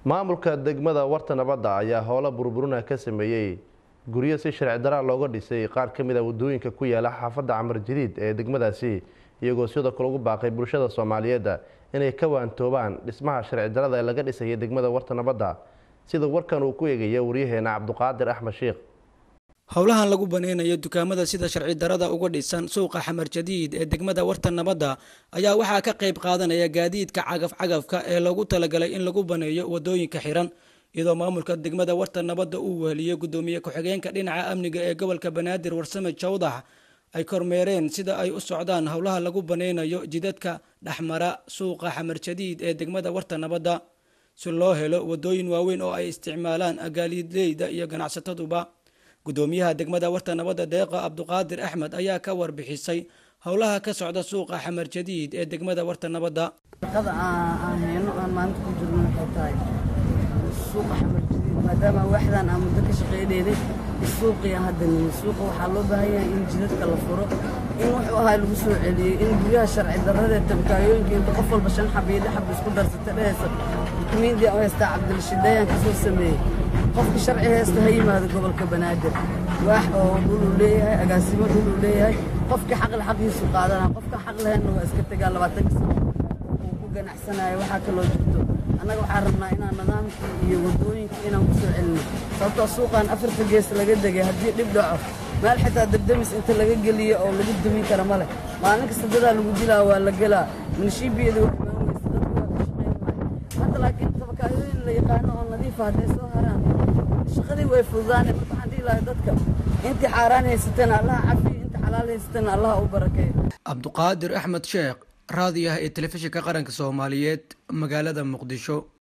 maamulka degmada warta nabadda ayaa howlo burburina ka sameeyey guryo si sharci daraa looga dhisay qaar ka mid a wadooyinka ku yaala xaafadda camar jadiid ee degmadaasi iyagoo sidoo kale ugu baaqay bulshada soomaaliyeed inay ka waantoobaan dhismaha sharci darada ee laga dhisaya degmada warta nabadda sida warkan uu ku eegaya waryaheena cabduqaadir axmed sheekh howlahan lagu baneynayo dukaamada sida sharci darada uga dhisan suuqa xamar jadiid ee degmada warta nabadda ayaa waxaa ka qayb qaadanaya gaadiidka cagaf-cagafka ee loogu talagalay in lagu baneeyo wadooyinka xiran iyadoo maamulka degmada warta nabadda uu weheliyey gudoomiye ku-xigeenka dhinaca amniga ee gobolka banaadir warsame jawdax ay kormeereen sida ay u socdaan howlaha lagu baneynayo jidadka dhexmara suuqa xamar jadiid ee degmada warta nabadda si loo helo wadooyin waaweyn oo ay isticmaalaan gaaliidleyda iyo ganacsataduba gudoomiyaha degmada warta nabadda deeqa cabduqaadir axmed ayaa ka warbixisay howlaha ka socda suuqa xamar jadiid ee degmada warta nabadda shaqada aan hayno aan maanta ku jirno waxay tahay suuqa xamar jadiid maadaama waaxdan aan muddo ka shaqaynaynay suuqii aan hadda nimi suuqa waxaa loo baahan yahay in jidadka la furo in wuxuu ahaa lagu soo celiyey in guryaha sharci darrada ee tabkaayooyinka inta qof walba shan xab iyo lix xab isku darsata dhehaysa dukumiintii aan haystaa cabdilshideeyaan ka soo sameeyey qofka sharci haysta ha yimaado gobolka banaadir waax oo dhuluu leeyahay agaasimo dhuluu leeyahay qofkii xaqle xaqiisu qaadanaa qofka xaq lahaynna waa iska tegaa labaatanka sano uu ku ganacsanaya waxaa kaloo jirto annaga waxaan rabnaa inaan nidaamkii iyo waddooyinkii inaan ku soo celino sababtoo suuqaan afarta gees laga degay haddii dhib dhaco meel xitaa dabdamis inta laga geliyo oo lagu dumin kara ma leh maalin kasta dadaa lagu dilaa waa la gelaa minshiibiyada waa imaan weysa dadku waa ka shaqayn waaya hadda laakiin tabakaayooyin la yaqaano oo nadiifa hadday soo haraan shaqadii way fududaane marka waxaan dhihi lahay dadka intii xaaraan haysatana allaha cafiyo inta xalaal haysatana allaha u barakeeyo cabduqaadir axmed sheekh raadiyaha ee telefishinka qaranka soomaaliyeed magaalada muqdisho